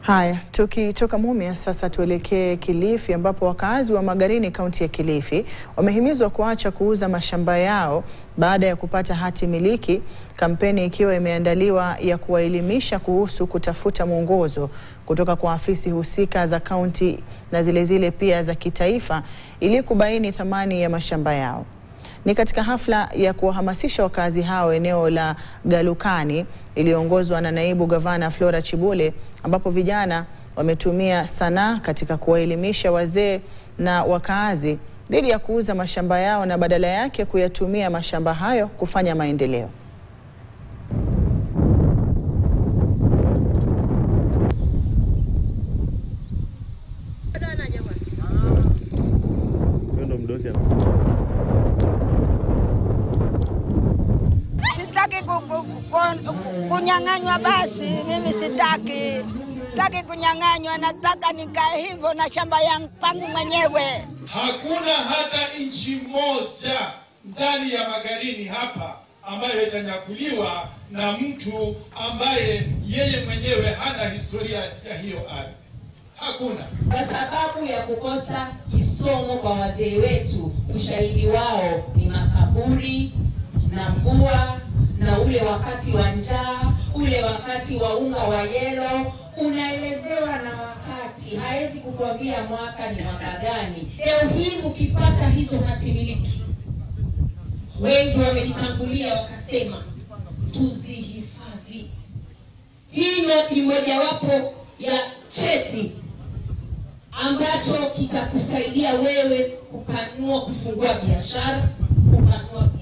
Haya, tukitoka Mumias sasa tuelekee Kilifi ambapo wakazi wa Magarini kaunti ya Kilifi wamehimizwa kuacha kuuza mashamba yao baada ya kupata hati miliki, kampeni ikiwa imeandaliwa ya kuwaelimisha kuhusu kutafuta mwongozo kutoka kwa afisi husika za kaunti na zile zile pia za kitaifa ili kubaini thamani ya mashamba yao. Ni katika hafla ya kuwahamasisha wakazi hao eneo la Galukani iliyoongozwa na naibu gavana Flora Chibule, ambapo vijana wametumia sanaa katika kuwaelimisha wazee na wakaazi dhidi ya kuuza mashamba yao na badala yake kuyatumia mashamba hayo kufanya maendeleo. Sitaki ku- ku- ku- kunyang'anywa, basi mimi sitaki, sitaki kunyang'anywa, nataka nikae hivyo na shamba yangu pangu mwenyewe. Hakuna hata inchi moja ndani ya Magarini hapa ambayo itanyakuliwa na mtu ambaye yeye mwenyewe hana historia ya hiyo ardhi. Hakuna. kwa sababu ya kukosa kisomo kwa wazee wetu. Ushahidi wao ni makaburi na mvua na ule wakati wa njaa, ule wakati wa unga wa yelo, unaelezewa na wakati, hawezi kukwambia mwaka ni mwaka gani. Leo hii ukipata hizo hati miliki, wengi wamenitangulia wakasema tuzihifadhi. Hii na- ni mojawapo ya cheti ambacho kitakusaidia wewe kupanua, kufungua biashara, kupanua